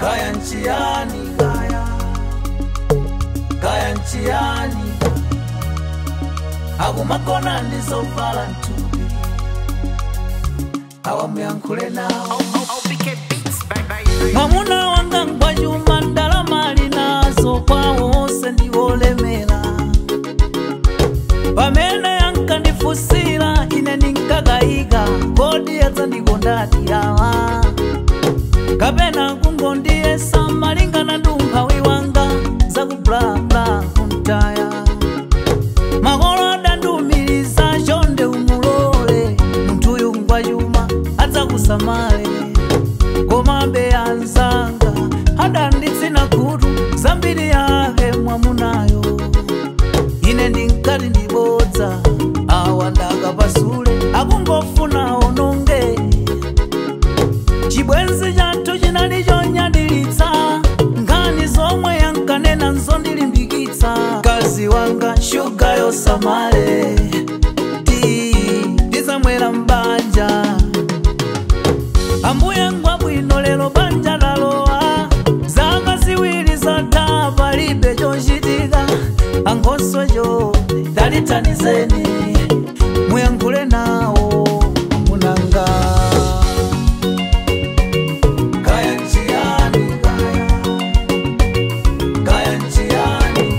kaya nchiani kaya kaya nchiani akumakona ndizovala mtupi awamuyankhule nawo mwamuna wanga ngwachuma ndalama ali nazo kwawo onse ndiwolemera pamene yankandifusira ine ndinkakayika kodi yadzandikondadi awa kapena kungondiyesa malingana ndi umphawi wanga zakublabla kuntaya makolo adandiumiriza chonde umulole munthuyu ngwachuma adzakusamale komabe anzanga adanditsina khutu zambiri yake mwamunayo ine ndinkati ndibodza awa ndakapasule akungofuna ononge chibwenzi chathu chinali chonyadilitsa nkhani zomwe yankanena nzondilimbikitsa mkazi wanga shuga yosamale ti ndizamwera mbanja ambuye ngwabwino lero banja lalowa zaka ziwiri zatha palibe chochitika ankhoswecho dalithanizeni muyankhule nawo munanga kaya nchiyani kaya kaya nchiyani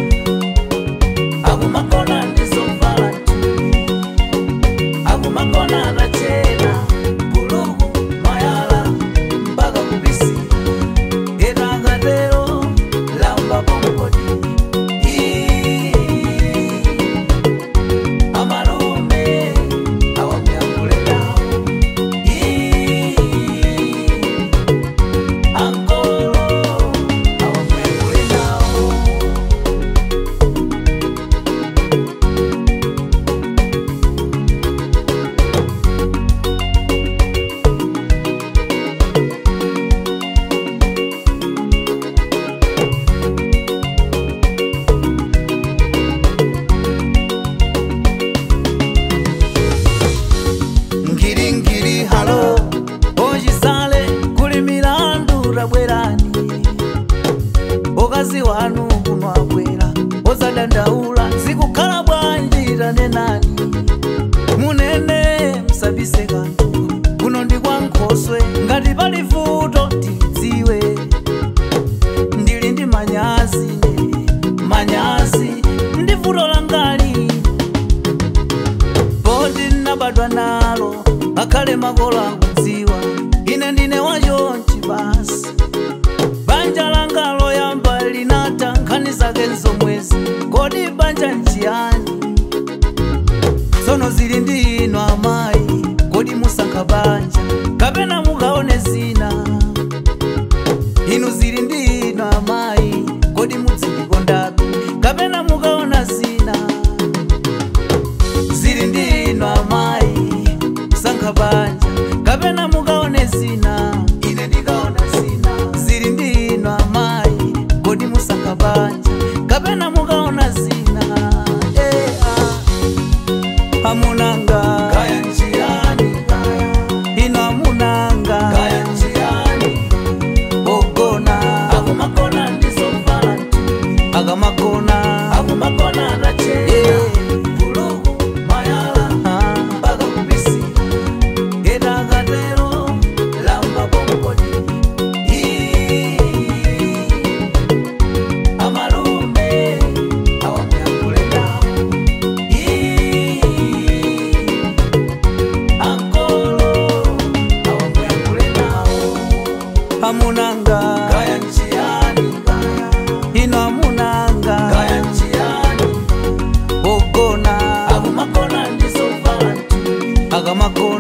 akumakona ndizovala mtupi akumakona anachena buluku mayala mpaka kubisi itakatero lamba pompodi amalume awamuyankhule nawo ankolo awamuyankhule nawo ngilingili halo ochisale kuli milandu tabwerani okazi wanu kuno abwera ozadandaula zikukhala bwanji tanenani munene musabise kanthu kuno ndi kwa nkhoswe ngati pali vuto tidziwe ndili ndi manyazi ne manyazi ndi vuto langali poti nabadwa nalo akhale makolo akudziwa ine ndine wachonchi basi banja langa loyamba linata nkhani zake nzomwezi kodi banja nchiyani tsono zili ndi ino amayi kodi musankha banja kapena mukaone zina inu zili ndi ino amayi kodi mudzikondabe kapena mukaona zina zili ndi ino amayi musankha banja kapena mukaone zina ine ndikaona zina zili ndi ino amayi kodi musankha banja kapena mukaona zina eh, ah. amunanga kaya nchiyani ino amunanga kaya nchiyani ogona akumakona ndizovala mtupi akamakona akumakona atachena buluku mayala mpaka kubisi itakatero lamba pompodi amalume awamuyankhule nawo ankolo awamuyankhule nawo amunanga kaya nchiyani kaya ino amunanga kaya nchiyani ogona akumakona ndizovala mtupi akamakona